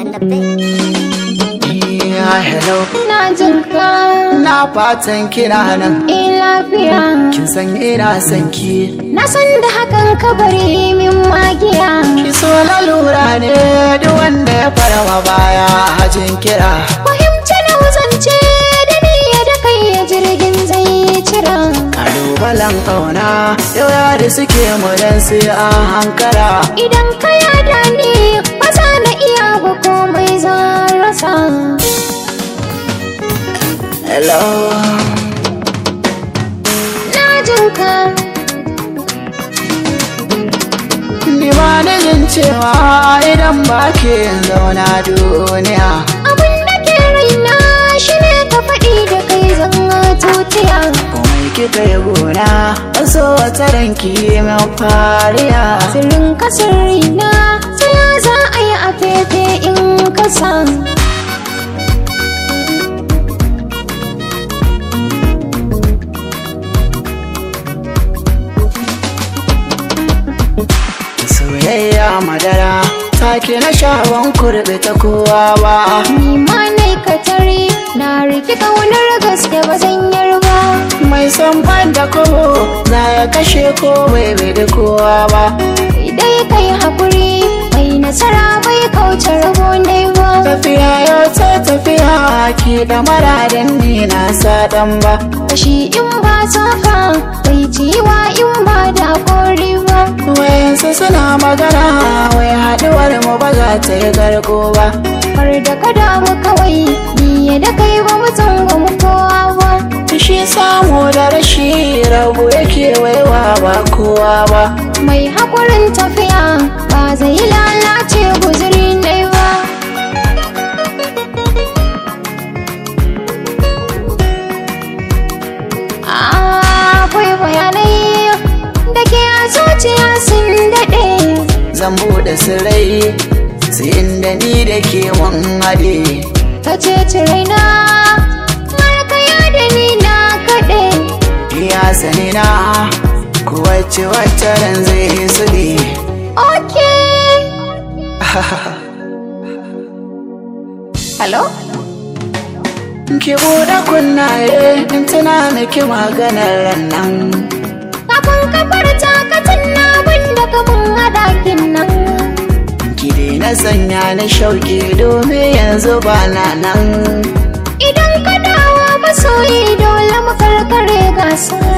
on the beat. Yeah, hello. Na jin ka Na fatan kina nan. eh lafiya. Kin san ina son ki. Na san da hakan ka bari min magiya. Ki so na lura ne duk wanda ya farawa baya hajin kira. Fahimci na wuzance da ni da kai ya jirgin zai cira. Kalubalen ƙauna yau ya da suke mu dan sai an hankara. Idan ka yada ni ba za na iya ba komai zan rasa. Hello. Na jin ka Ni ba da jin cewa idan ba ke zauna duniya. abin da ke raina shi ne ka faɗi da kai zan tutiya. Komai kika yi gona, wasu wata ranki min fariya. Sirrin ka sirrina sai ya za a yi a fefe in ka san. Soyayya madara, take na shawon kurɓe ta kowa ba. Ni ma nai ka tare na riki kaunar gaske ba zan yarba. Mai son ban da kobo, za ya kashe ko bai bai da kowa ba. Dai kai hakuri mai nasara bai kauce rabo dai ba. Tafiya yau ta tafiya, ki da maradin ni na saɗan ba. Kashi in ba safa bai ciwa in ba da kori ba. Wayansu suna magana, wai haɗuwar mu ba za ta yi garko ba. Har da ka damu kawai ni da kai ba mu mu kowa ba. Shi samu da rashi rabu yake waiwa ba kowa ba. Mai hakurin tafiya ba zai lalace guzuri dai ba. Akwai bayanai da ke a zuciya sun daɗe. Zan buɗe sirrai, sai inda ni da ke mun haɗe. Ka ce raina har ka da ni na kaɗe. Ya sani na, ko wacce wacce ran zai su ne. Okay. Hello? Ki buɗe kunnaye, in tuna miki maganar ran nan. Kafin kafar takatin na wanda kafin hadakin nan. Ki daina sanya ni shauki domin yanzu ba na nan. Idan ka dawo masoyi dole mu karkare gasa.